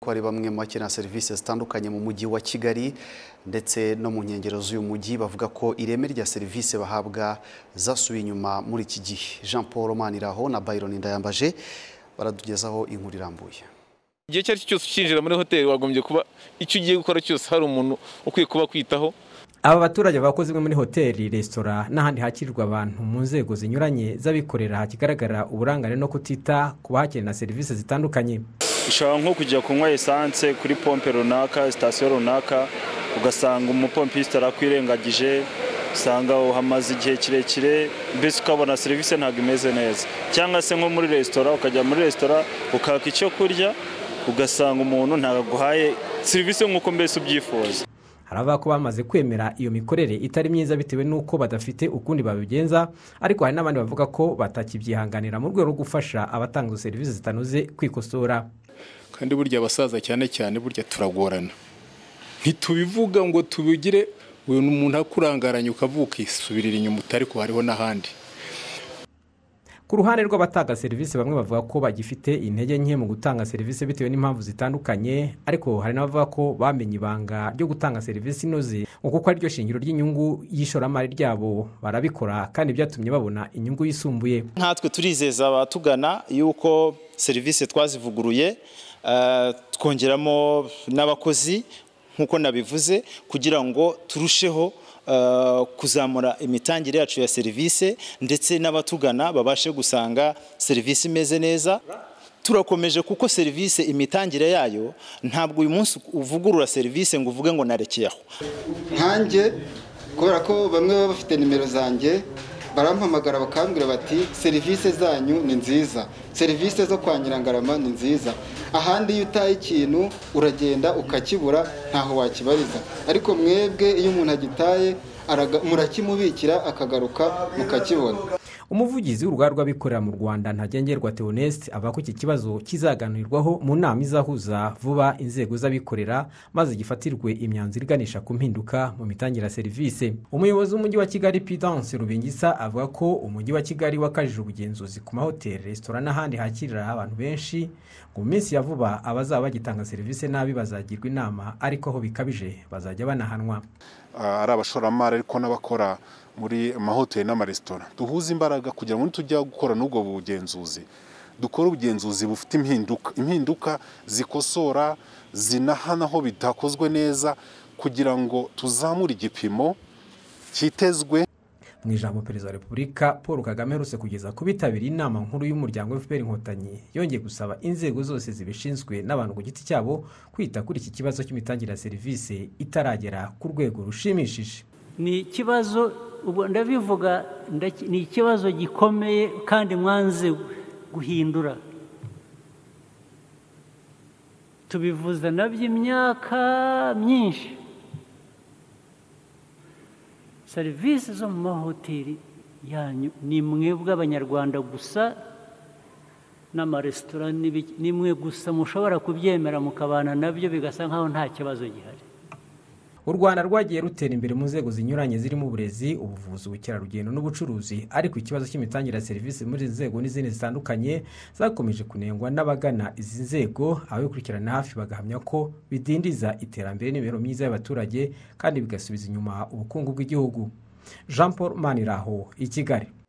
ko ari bamwe mu bakenera serivisi zitandukanye mu mujyi wa Kigali ndetse no mu nkengero z'uyu mujyi bavuga ko ireme rya serivisi bahabwa zasubiye inyuma muri iki gihe jean paul maniraho na byron ndayambaje baratugezaho inkuru irambuye igihe icyo ari cyo cyose ukinjira muri hoteli wagombye kuba icyo ugiye gukora cyose hari umuntu ukwiye kuba kwitaho aba baturage bakoze imwe muri hoteli resitora n'ahandi hakirirwa abantu mu nzego zinyuranye z'abikorera hakigaragara uburangane no kutita ku bahakenera serivisi zitandukanye ushobora nko kujya kunywa esanse kuri pompe runaka sitasiyo runaka ugasanga umupompiste arakwirengagije usanga uhamaze igihe kirekire mbese ukabona serivisi ntabwo imeze neza cyangwa se nko muri resitora ukajya muri resitora ukaka icyo kurya ugasanga umuntu ntabwo aguhaye serivisi nk'uko mbese ubyifuza hari abavuga ko bamaze kwemera iyo mikorere itari myiza bitewe n'uko badafite ukundi babigenza ariko hari n'abandi bavuga ko batakibyihanganira mu rwego rwo gufasha abatanga izo serivisi zitanoze kwikosora kandi burya abasaza cyane cyane burya turagorana ntitubivuga ngo tubigire uyu ni umuntu akurangaranye ukavuga ukisubirira inyuma ariko hariho n'ahandi ku ruhande rw'abatanga serivisi bamwe bavuga ko bagifite intege nke mu gutanga serivisi bitewe n'impamvu zitandukanye ariko hari n'abavuga ko bamenye ibanga ryo gutanga serivisi inoze kuko ari ryo shingiro ry'inyungu y'ishoramari ryabo barabikora kandi byatumye babona inyungu yisumbuye nkatwe turizeza abatugana yuko serivisi twazivuguruye twongeramo n'abakozi nk'uko nabivuze kugira ngo turusheho kuzamura imitangire yacu ya serivisi ndetse n'abatugana babashe gusanga serivisi imeze neza turakomeje kuko serivisi imitangire yayo ntabwo uyu munsi uvugurura serivisi ngo uvuge ngo narekeyeho nkanjye kubera ko bamwe baba bafite nimero zanjye barampamagara bakambwira bati serivisi zanyu ni nziza serivisi zo kwa nyirangarama ni nziza ahandi iyo utaye ikintu uragenda ukakibura ntaho wakibariza ariko mwebwe iyo umuntu agitaye murakimubikira akagaruka mukakibona umuvugizi w'urugaga rw'abikorera mu rwanda ntagengerwa teoneste avuga ko iki kibazo kizaganirwaho mu nama izahuza vuba inzego z'abikorera maze gifatirwe imyanzuro iganisha ku mpinduka mu mitangire ya serivisi umuyobozi w'umujyi wa kigali pidanse rubingisa avuga ko umujyi wa kigali wakajije ubugenzuzi ku mahoteli resitora n'ahandi hakirira abantu benshi ngo mu minsi ya vuba abazaba bagitanga serivisi nabi bazagirwa inama ariko aho bikabije bazajya banahanwa ari abashoramari ariko n'abakora muri amahoteli n'amaresitora duhuze imbaraga kugira ngo tujya gukora n'ubwo bugenzuzi dukore ubugenzuzi bufite impinduka impinduka zikosora zinahana aho bidakozwe neza kugira ngo tuzamure igipimo cyitezwe mu ijambo perezida wa repubulika paul kagame aherutse kugeza ku bitabiriye inama nkuru y'umuryango fpr inkotanyi yongeye gusaba inzego zose zibishinzwe n'abantu ku giti cyabo kwita kuri iki kibazo cy'imitangire ya serivisi itaragera ku rwego rushimishije ni ikibazo ubu ndabivuga ni ikibazo gikomeye kandi mwanze guhindura tubivuza nabyo imyaka myinshi serivisi zo mu mahoteli yanyu ni mwebwe abanyarwanda gusa n'amaresitora ni mwe gusa mushobora kubyemera mukabana nabyo bigasa nk'aho nta kibazo gihari u rwanda rwagiye rutera imbere mu nzego zinyuranye zirimo uburezi ubuvuzi ubukerarugendo n'ubucuruzi ariko ikibazo cy'imitangire ya serivisi muri izi nzego n'izindi zitandukanye zakomeje kunengwa n'abagana izi nzego ababikurikirana hafi bagahamya ko bidindiza iterambere n'imibereho myiza y'abaturage kandi bigasubiza inyuma ubukungu bw'igihugu jean paul maniraho i kigali